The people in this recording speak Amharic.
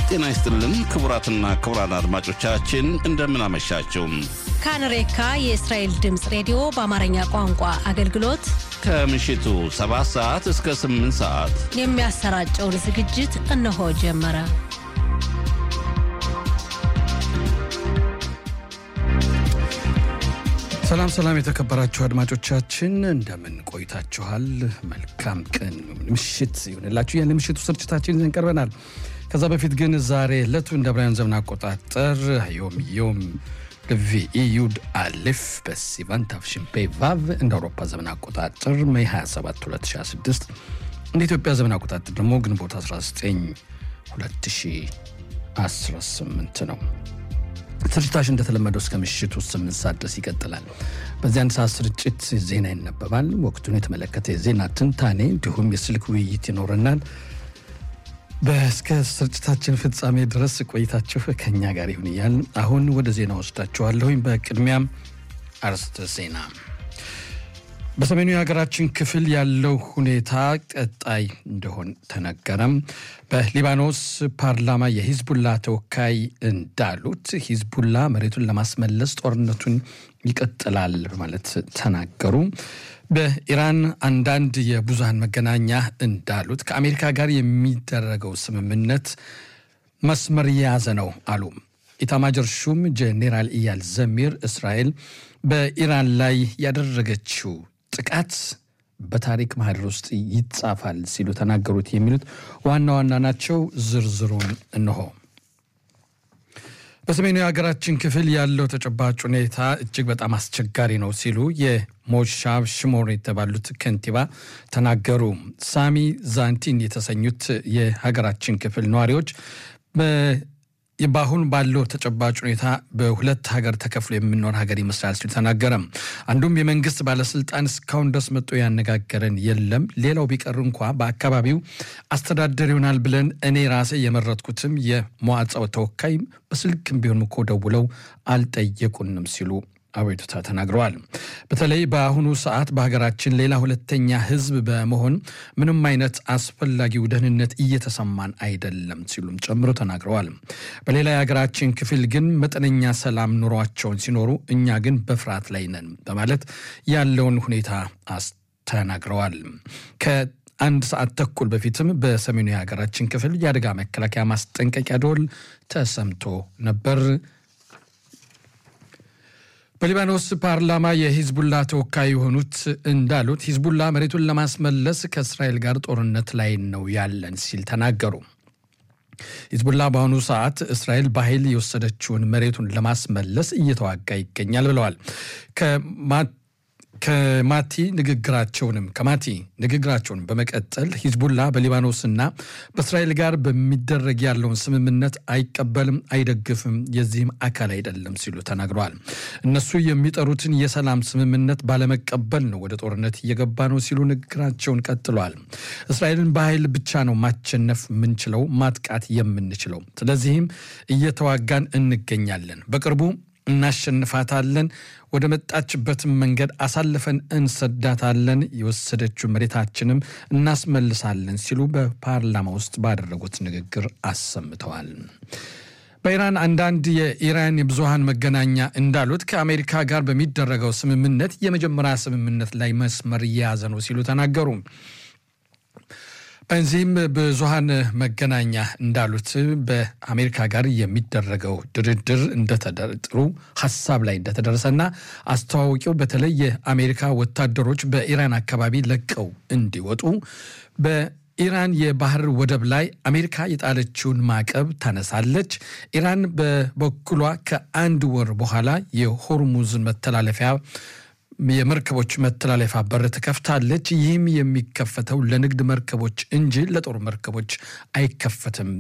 ጤና ይስጥልን ክቡራትና ክቡራን አድማጮቻችን እንደምን አመሻችሁ። ካንሬካ የእስራኤል ድምፅ ሬዲዮ በአማርኛ ቋንቋ አገልግሎት ከምሽቱ 7 ሰዓት እስከ 8 ሰዓት የሚያሰራጨውን ዝግጅት እነሆ ጀመረ። ሰላም ሰላም፣ የተከበራችሁ አድማጮቻችን እንደምን ቆይታችኋል? መልካም ቀን ምሽት ይሆንላችሁ። ያን ምሽቱ ስርጭታችን ይዘን ቀርበናል። ከዛ በፊት ግን ዛሬ ዕለቱ እንደ ብራያን ዘመን አቆጣጠር ዮም ዮም ቪኢ ዩድ አሌፍ በሲቫን ታፍሽንፔ ቫቭ እንደ አውሮፓ ዘመን አቆጣጠር ሜይ 27 2026 እንደ ኢትዮጵያ ዘመን አቆጣጠር ደግሞ ግንቦት 19 2018 ነው። ስርጭታችን እንደተለመደው እስከ ምሽቱ ስምንት ሰዓት ድረስ ይቀጥላል። በዚህ አንድ ሰዓት ስርጭት ዜና ይነበባል። ወቅቱን የተመለከተ የዜና ትንታኔ እንዲሁም የስልክ ውይይት ይኖረናል። በእስከ ስርጭታችን ፍጻሜ ድረስ ቆይታችሁ ከኛ ጋር ይሁን እያል አሁን ወደ ዜና ወስዳችኋለሁኝ። በቅድሚያም አርዕስተ ዜና በሰሜኑ የሀገራችን ክፍል ያለው ሁኔታ ቀጣይ እንደሆን ተነገረም። በሊባኖስ ፓርላማ የሂዝቡላ ተወካይ እንዳሉት ሂዝቡላ መሬቱን ለማስመለስ ጦርነቱን ይቀጥላል በማለት ተናገሩ። በኢራን አንዳንድ የብዙሃን መገናኛ እንዳሉት ከአሜሪካ ጋር የሚደረገው ስምምነት መስመር የያዘ ነው አሉ። ኢታማጆር ሹም ጄኔራል ኢያል ዘሚር እስራኤል በኢራን ላይ ያደረገችው ጥቃት በታሪክ ማህደር ውስጥ ይጻፋል ሲሉ ተናገሩት። የሚሉት ዋና ዋና ናቸው። ዝርዝሩን እንሆ። በሰሜኑ የሀገራችን ክፍል ያለው ተጨባጭ ሁኔታ እጅግ በጣም አስቸጋሪ ነው ሲሉ የሞሻብ ሽሞር የተባሉት ከንቲባ ተናገሩ። ሳሚ ዛንቲን የተሰኙት የሀገራችን ክፍል ነዋሪዎች በአሁን ባለው ተጨባጭ ሁኔታ በሁለት ሀገር ተከፍሎ የምንኖር ሀገር ይመስላል ሲሉ ተናገረ። አንዱም የመንግስት ባለስልጣን እስካሁን ድረስ መጥቶ ያነጋገረን የለም። ሌላው ቢቀር እንኳ በአካባቢው አስተዳደር ይሆናል ብለን እኔ ራሴ የመረጥኩትም የመዋዕጻው ተወካይ በስልክም ቢሆን እኮ ደውለው አልጠየቁንም ሲሉ አቤቱታ ተናግረዋል። በተለይ በአሁኑ ሰዓት በሀገራችን ሌላ ሁለተኛ ህዝብ በመሆን ምንም አይነት አስፈላጊው ደህንነት እየተሰማን አይደለም ሲሉም ጨምሮ ተናግረዋል። በሌላ የሀገራችን ክፍል ግን መጠነኛ ሰላም ኑሯቸውን ሲኖሩ፣ እኛ ግን በፍርሃት ላይ ነን በማለት ያለውን ሁኔታ ተናግረዋል። ከአንድ ሰዓት ተኩል በፊትም በሰሜኑ የሀገራችን ክፍል የአደጋ መከላከያ ማስጠንቀቂያ ደወል ተሰምቶ ነበር። በሊባኖስ ፓርላማ የሂዝቡላ ተወካይ የሆኑት እንዳሉት ሂዝቡላ መሬቱን ለማስመለስ ከእስራኤል ጋር ጦርነት ላይ ነው ያለን ሲል ተናገሩ። ሂዝቡላ በአሁኑ ሰዓት እስራኤል በኃይል የወሰደችውን መሬቱን ለማስመለስ እየተዋጋ ይገኛል ብለዋል። ከማቲ ንግግራቸውንም ከማቲ ንግግራቸውን በመቀጠል ሂዝቡላ በሊባኖስና በእስራኤል ጋር በሚደረግ ያለውን ስምምነት አይቀበልም፣ አይደግፍም፣ የዚህም አካል አይደለም ሲሉ ተናግረዋል። እነሱ የሚጠሩትን የሰላም ስምምነት ባለመቀበል ነው ወደ ጦርነት እየገባ ነው ሲሉ ንግግራቸውን ቀጥለዋል። እስራኤልን በኃይል ብቻ ነው ማሸነፍ የምንችለው፣ ማጥቃት የምንችለው። ስለዚህም እየተዋጋን እንገኛለን። በቅርቡ እናሸንፋታለን። ወደ መጣችበትም መንገድ አሳልፈን እንሰዳታለን። የወሰደችው መሬታችንም እናስመልሳለን ሲሉ በፓርላማ ውስጥ ባደረጉት ንግግር አሰምተዋል። በኢራን አንዳንድ የኢራን የብዙሃን መገናኛ እንዳሉት ከአሜሪካ ጋር በሚደረገው ስምምነት የመጀመሪያ ስምምነት ላይ መስመር እየያዘ ነው ሲሉ ተናገሩ። በዚህም ብዙሃን መገናኛ እንዳሉት በአሜሪካ ጋር የሚደረገው ድርድር እንደተደጥሩ ሀሳብ ላይ እንደተደረሰና አስተዋወቂው በተለይ የአሜሪካ ወታደሮች በኢራን አካባቢ ለቀው እንዲወጡ በኢራን የባህር ወደብ ላይ አሜሪካ የጣለችውን ማዕቀብ ታነሳለች። ኢራን በበኩሏ ከአንድ ወር በኋላ የሆርሙዝን መተላለፊያ የመርከቦች መተላለፊያ በር ትከፍታለች። ይህም የሚከፈተው ለንግድ መርከቦች እንጂ ለጦር መርከቦች አይከፈትም